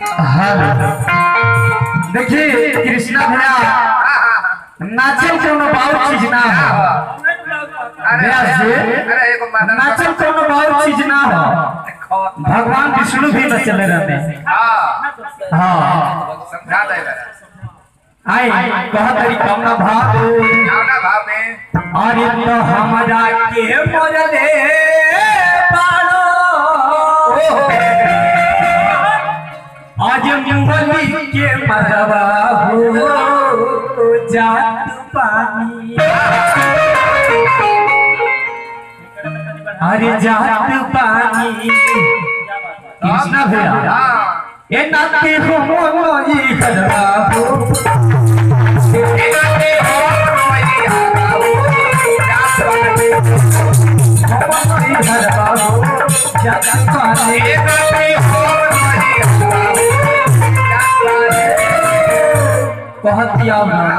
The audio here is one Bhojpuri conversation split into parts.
हेलो देखिए कृष्णा भैया नाचल कोनो बहुत चीज ना हो अरे व्यास जी अरे एगो माता नाचल कोनो बहुत चीज ना हो भगवान विष्णु भी नचले रहते हाँ हाँ समझा दे आई कह तरी कमना भाव ना भाव में अरे तो हमरा के मोरले पाड़ो आज मुंगली के मरवा हो जात पानी अरे जात पानी कृष्णा भैया हाँ ए नाते हो मोई करवा हो मोई करवा हो जात पानी कहतिया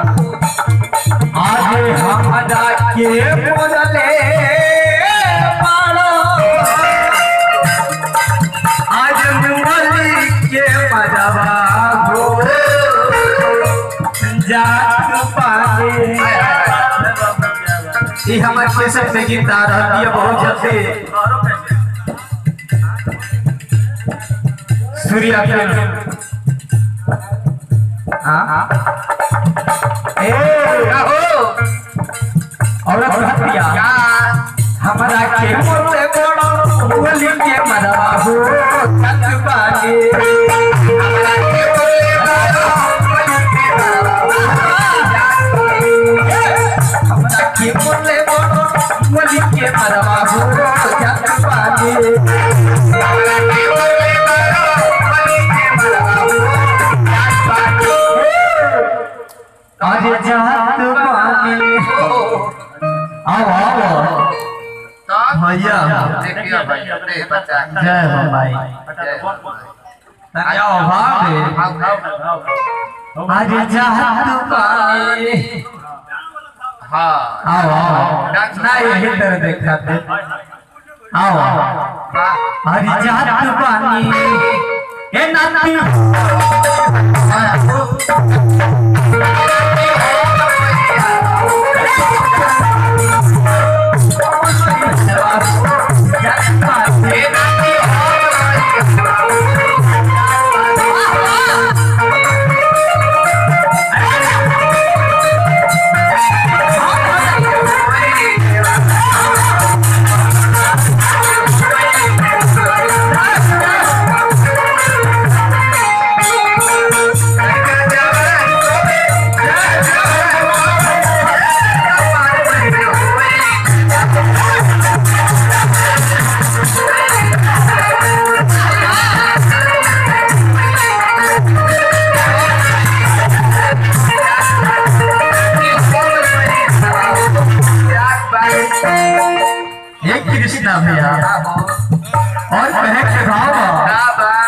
आज हमरा के मोरले पाड़ो आज मुरली के मजबा हो जात पागे ई हमर केसर में गीत आ रहल है बहुत जल्दी सूर्या फिल्म हाँ ए औरत हटिया हमरा के मोते बड़ो बोली के मरवा हो कत पागे हमरा के बोले हमरा के बोले बड़ो बोली के मरवा हो कत पागे आज जात पागे आओ आओ भैया देखियो भैया रे बच्चा जय हो भाई तनिया भाव दे भाव भाव आज जात पागे हाँ आओ आओ ना यही तरह देखा थे आओ हरी जात पानी ए नाती हे कृष्णा भैया और कहे के भाव